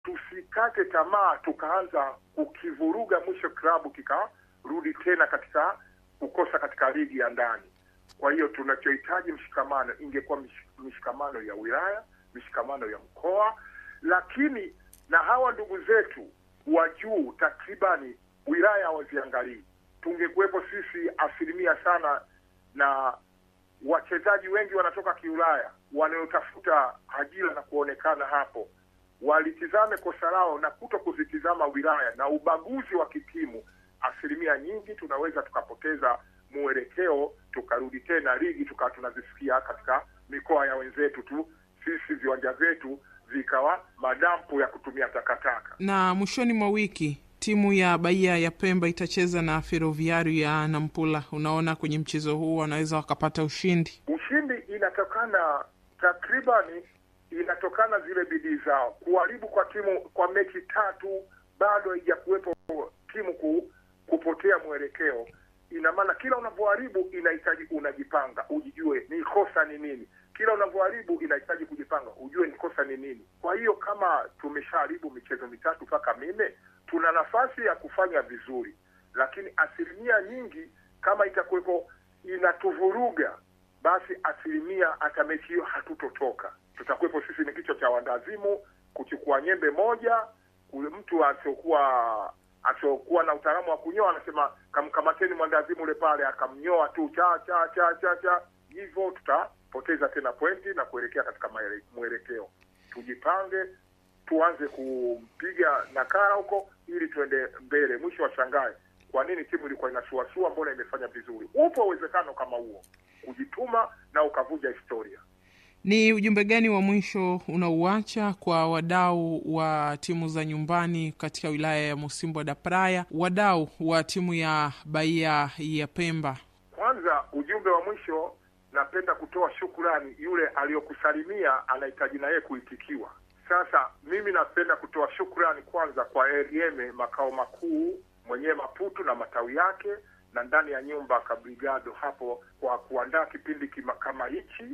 tusikate tamaa tukaanza kukivuruga, mwisho klabu kikarudi tena katika kukosa katika ligi ya ndani. Kwa hiyo tunachohitaji mshikamano, ingekuwa mishikamano ya wilaya, mishikamano ya mkoa, lakini na hawa ndugu zetu wa juu takribani wilaya hawaziangalii. Tungekuwepo sisi asilimia sana, na wachezaji wengi wanatoka kiulaya wanaotafuta ajira na kuonekana hapo, walitizame kosa lao na kuto kuzitizama wilaya na ubaguzi wa kitimu. Asilimia nyingi tunaweza tukapoteza mwelekeo, tukarudi tena ligi tukawa tunazisikia katika mikoa ya wenzetu tu, sisi viwanja vyetu vikawa madampo ya kutumia takataka. Na mwishoni mwa wiki timu ya Bahia ya Pemba itacheza na Ferroviario ya Nampula. Unaona, kwenye mchezo huu wanaweza wakapata ushindi. Ushindi inatokana takribani, inatokana zile bidii zao. Kuharibu kwa timu kwa mechi tatu bado haijakuwepo timu ku, kupotea mwelekeo. Ina maana kila unavyoharibu inahitaji unajipanga, ujijue ni kosa ni nini kila unavyoharibu inahitaji kujipanga, ujue ni kosa ni nini. Kwa hiyo kama tumeshaharibu michezo mitatu mpaka minne, tuna nafasi ya kufanya vizuri, lakini asilimia nyingi kama itakuwepo inatuvuruga, basi asilimia hata mechi hiyo hatutotoka. Tutakuwepo sisi ni kichwa cha wandazimu kuchukua nyembe moja, kule mtu asiokuwa asiokuwa na utaalamu wa kunyoa anasema kamkamateni mwandazimu ule pale, akamnyoa tu cha cha cha cha cha, hivyo tuta poteza tena pointi na kuelekea katika mwelekeo. Tujipange, tuanze kumpiga nakara huko ili tuende mbele. Mwisho wa shangae, kwa nini timu ilikuwa inasuasua, mbona imefanya vizuri? Upo uwezekano kama huo, kujituma na ukavuja historia. Ni ujumbe gani wa mwisho unauacha kwa wadau wa timu za nyumbani katika wilaya ya Musimbo da Praia, wadau wa timu ya Bahia ya Pemba? Kwanza, ujumbe wa mwisho napenda kutoa shukurani. Yule aliyokusalimia anahitaji na yeye kuitikiwa. Sasa mimi napenda kutoa shukurani kwanza kwa RM makao makuu mwenyewe Maputo na matawi yake, na ndani ya nyumba Kabrigado hapo kwa kuandaa kipindi kima, kama hichi,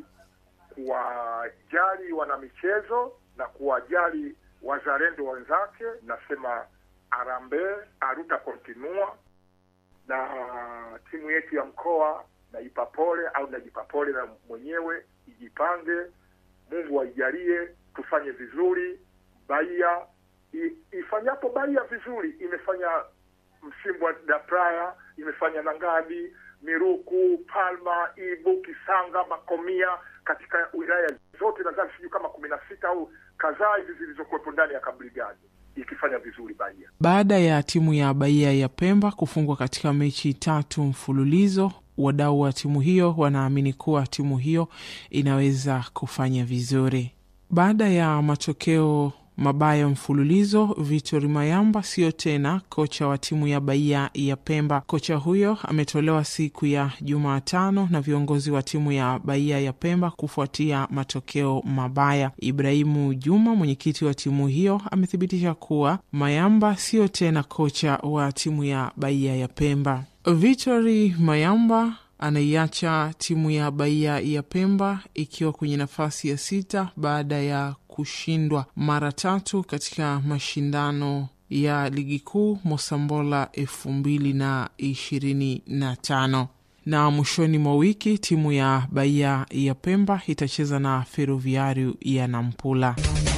kuwajali wanamichezo na kuwajali wazalendo wenzake. Nasema arambe aruta kontinua na timu yetu ya mkoa naipa pole au najipa pole na mwenyewe, ijipange. Mungu aijalie tufanye vizuri. Bahia ifanyapo Bahia vizuri, imefanya Msimbo da Praia, imefanya Nangadi, Miruku, Palma, Ibu, Kisanga, Makomia, katika wilaya zote nadhani sijui kama kumi na sita au kadhaa hivi zilizokuwepo ndani ya Kabrigadi ikifanya vizuri Bahia. Baada ya timu ya Bahia ya Pemba kufungwa katika mechi tatu mfululizo wadau wa timu hiyo wanaamini kuwa timu hiyo inaweza kufanya vizuri. Baada ya matokeo mabaya mfululizo, Victor Mayamba sio tena kocha wa timu ya Bahia ya Pemba. Kocha huyo ametolewa siku ya Jumatano na viongozi wa timu ya Bahia ya Pemba kufuatia matokeo mabaya. Ibrahimu Juma, mwenyekiti wa timu hiyo, amethibitisha kuwa Mayamba sio tena kocha wa timu ya Bahia ya Pemba. Victory Mayamba anaiacha timu ya Bahia ya Pemba ikiwa kwenye nafasi ya sita baada ya kushindwa mara tatu katika mashindano ya ligi kuu Mosambola elfu mbili na ishirini na tano na mwishoni mwa wiki timu ya Bahia ya Pemba itacheza na Ferroviario ya Nampula.